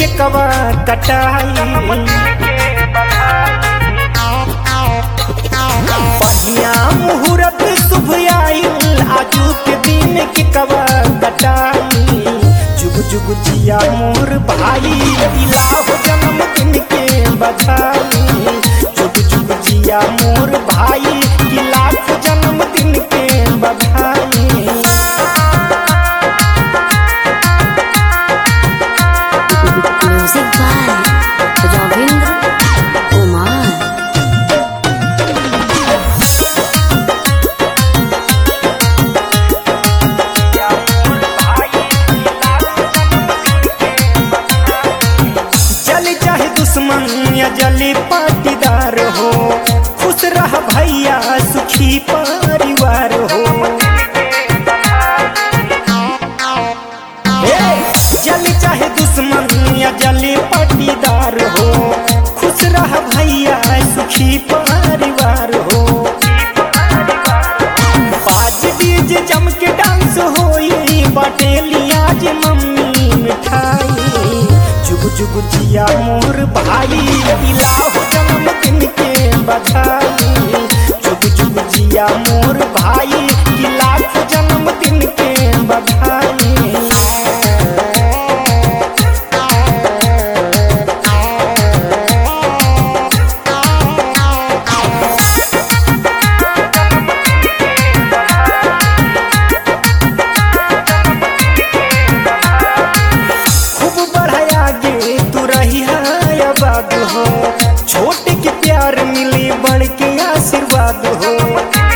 के कवा कटाई बढ़िया मुहूर्त शुभ आइल आजू के दिन के कवा कटाई जुग जुग जिया मोर भाई इलाहो जन्मदिन के बधाई जुग जुग जिया मोर भाई की लाख जन्मदिन के बधाई Music by Ravindra Kumar. जल चाहे दुश्मन या जली पाटीदार हो खुश रह भैया सुखी परिवार हो ए, जल चाहे दुश्मन या जली पाटीदार हो खुश रह भैया सुखी परिवार हो बाज डीजे जम के डांस होई बटेली आज मम्मी मिठाई जुग जुग जिया मोर भाई इलाहो जन्मदिन के बधाई जुग जुग जिया मोर भाई की लाख जन्मदिन के बधाई खूब बढ़ाया गे तू रही आबाद हो छोटे के प्यार मिले बड़ के आशीर्वाद हो